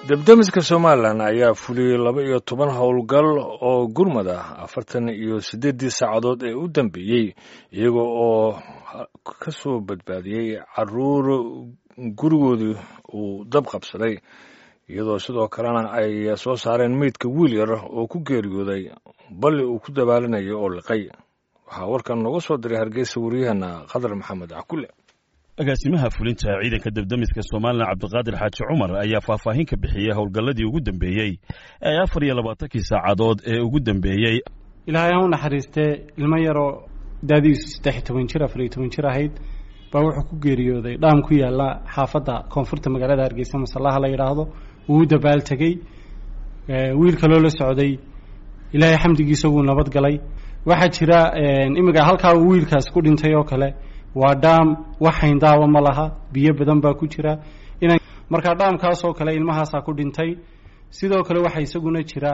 debdemiska somalilan ayaa fuliyey laba iyo toban howlgal oo gurmad ah afartan iyo siddeeddii saacadood ee u dambeeyey iyaga oo ka soo badbaadiyey caruur gurigoodii uu dab qabsaday iyadoo sidoo kalena ay soo saareen meydka wiil yar oo ku geeriyooday balli uu ku dabaalanayay oo liqay waxaa warkan nooga soo diray hargeysa waryaheena khadar maxamed cakule agaasimaha fulinta ciidanka debdemiska somalilan cabdiqaadir xaaji cumar ayaa faahfaahin ka bixiyey howlgalladii ugu dambeeyey ee afar iyo labaatankii saacadood ee ugu dambeeyey ilaahay ha u naxariistee ilmo yaroo daadiisu saddex iyo toban jir afar iyo toban jir ahayd baa wuxuu ku geeriyooday dhaam ku yaalla xaafadda koonfurta magaalada hargeysa masallaha la yidhaahdo wuu u dabaaltegey wiil kaloo la socday ilaahay xamdigiisa wuu nabad galay waxaa jira imika halkaa uu wiilkaas ku dhintay oo kale waa dhaam wax hayndaawa ma laha biyo badan baa ku jira ina markaa dhaamkaasoo kale ilmahaasaa ku dhintay sidoo kale waxaa isaguna jira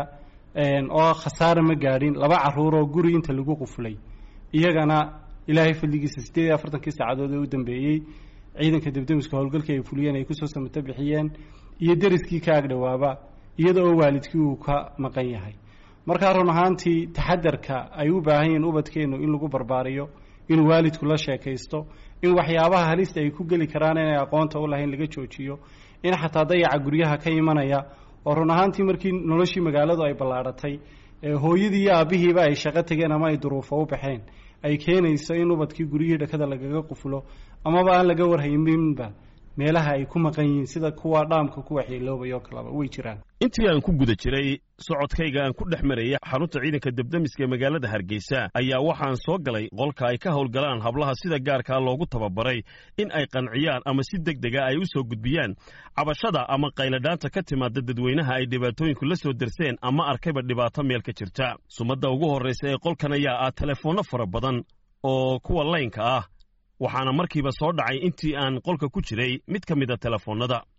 oo khasaare ma gaadhin laba caruur oo guri inta lagu qufulay iyagana ilaahay fadligiisa siddeed iyo afartankii saacadood ee u dambeeyey ciidanka debdemiska howlgalkii ay fuliyeen ay kusoo samato bixiyeen iyo deriskii ka agdhowaaba iyada oo waalidkii uu ka maqan yahay markaa run ahaantii taxadarka ay u baahan yihiin ubadkeennu in lagu barbaariyo inuu waalidku la sheekaysto in waxyaabaha halista ay ku geli karaan inay aqoonta u lahayn laga joojiyo in xataa dayaca guryaha ka imanaya oo run ahaantii markii noloshii magaaladu ay ballaadhatay hooyadii iyo aabbihiiba ay shaqo tegeen ama ay duruufo u baxeen ay keenayso in ubadkii guryihii dhakada lagaga qufulo amaba aan laga warhayminba meelaha ay ku maqan yihiin sida kuwa dhaamka ku waxyeeloobay oo kaleba way jiraan intii aan ku guda jiray socodkayga aan ku dhex marayay xarunta ciidanka debdemiska ee magaalada hargeysa ayaa waxaan soo galay qolka ay ka howlgalaan hablaha sida gaarkaa loogu tababaray in ay qanciyaan ama si deg dega ay u soo gudbiyaan cabashada ama qayladhaanta ka timaada dadweynaha ay dhibaatooyinku la soo derseen ama arkayba dhibaato meel ka jirta sumadda ugu horraysa ee qolkan ayaa ah telefoonno fara badan oo kuwa laynka ah waxaana markiiba soo dhacay intii aan qolka ku jiray mid ka mida telefoonnada